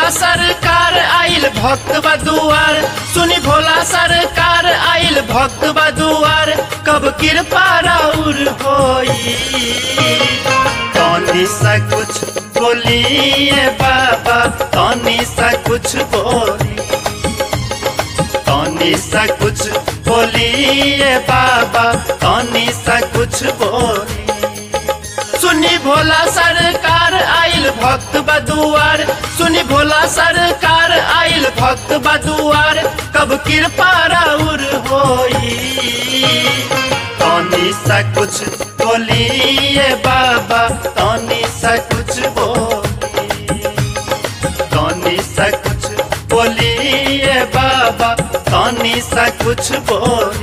भोला सरकार आइल भक्त बदुआर सुनी भोला सरकार आइल भक्त बदुआर कब कृपा राउर होई तनी सा कुछ बोलिए बाबा तनी सा कुछ बोली तनी सा कुछ बोलिए बाबा तनी सा कुछ बोली सुनी भोला सरकार आइल भक्त बदुआर सुनी भोला सरकार आइल भक्त बदुआर कब कृपा राउर होई तनी सा कुछ बोलिए बाबा तनी सा कुछ बोली तनी सा कुछ बोलिए बाबा तनी सा कुछ बोली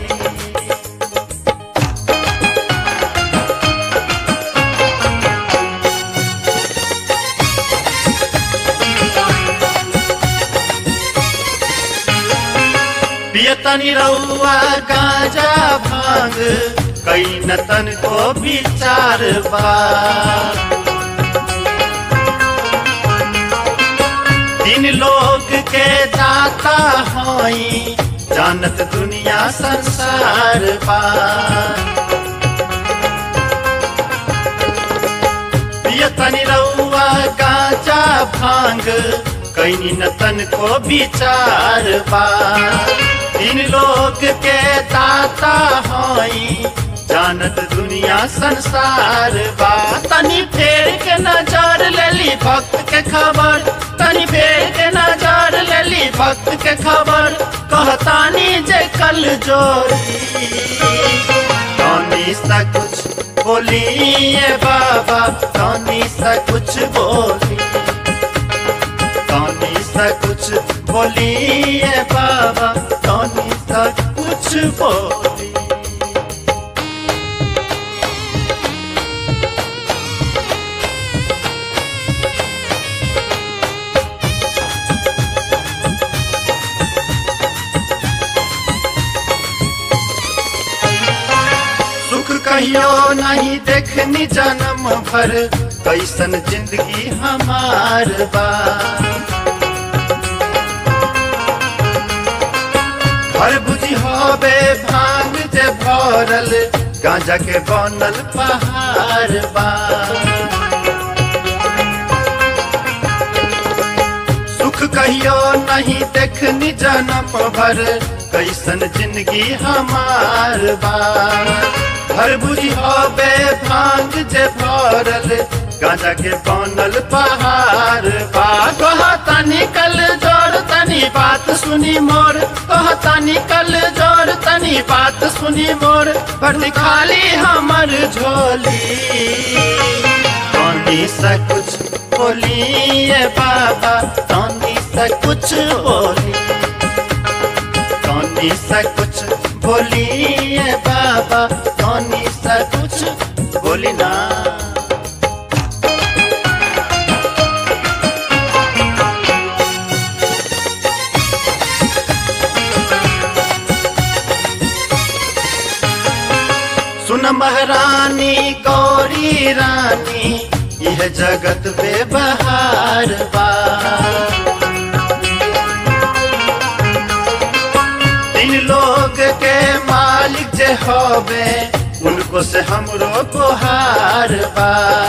पियतनी रउआ गाजा भांग कई नतन को विचार बा तीन लोग के दाता हई जानत दुनिया संसार बा पियतनी रउआ गाजा भांग कई नतन को विचार बा तीन लोग के दाता हई जानत दुनिया संसार बा तनी फेर के नजर लेली भक्त के खबर तनी फेर के नजर लेली भक्त के खबर कहतानी जे कल जोरी तनी सा कुछ बोलिए बाबा तनी सा कुछ बोली तनी सा कुछ बोलिए बाबा तनी सा कुछ बोली सुख कहियो नहीं देखनी जन्म भर कैसन जिंदगी हमार बा हर बुझी होबे भांग जे भरल गांजा के बनल पहाड़ बा सुख कहियो नहीं देखनी जन्म भर कैसन जिंदगी हमार बा हर बुझी होबे भांग जे भरल गांजा के बनल पहाड़ बा कहता निकल जोड़ तनी बात सुनी मोर कहता निकल जोड़ तनी बात सुनी मोर भरती खाली हमर झोली तनी सा कुछ बोलिए बाबा तनी सा कुछ बोली तनी सा कुछ बोलिए बाबा तनी सा कुछ बोली ना सुन महारानी गौरी रानी यह जगत बेबहार बा तीन लोग के मालिक जे होबे उनको से हमरो को हार बा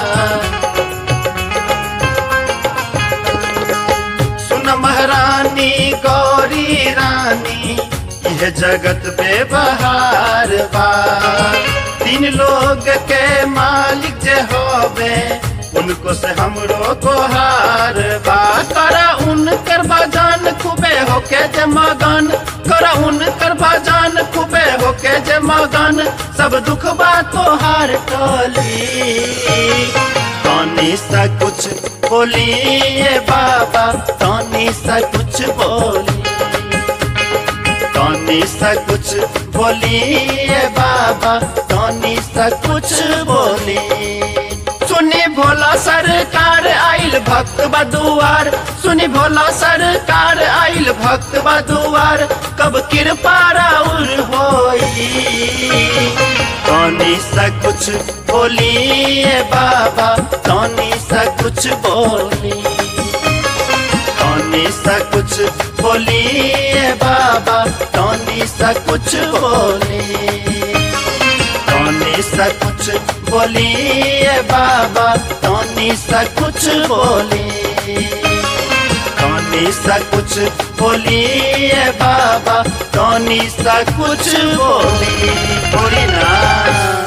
सुन महारानी गौरी रानी यह जगत बेबहार बा तीन लोग के मालिक जे होबे उनको से हमरो को हार बा करा उनकर भजन खूबे होके जे मगन करा उनकर भजन खूबे होके जे मगन सब दुख बा तोहार टोली तनी सा कुछ बोलिए बाबा तनी सा कुछ बोली तनी सा कुछ बोलिए बाबा तनी सा कुछ बोली सुनी भोला सरकार आइल भक्त बदुआर सुनी भोला सरकार आइल भक्त बदुआर कब कृपा राउर होई तनी सा कुछ बोलिए बाबा तनी सा कुछ बोली तनी तनी सा कुछ बोलिए बाबा तनी सा कुछ बोली तनी सा कुछ बोलिए बाबा तनी सा कुछ बोली तनी सा कुछ बोलिए बाबा तनी सा कुछ बोली बोली ना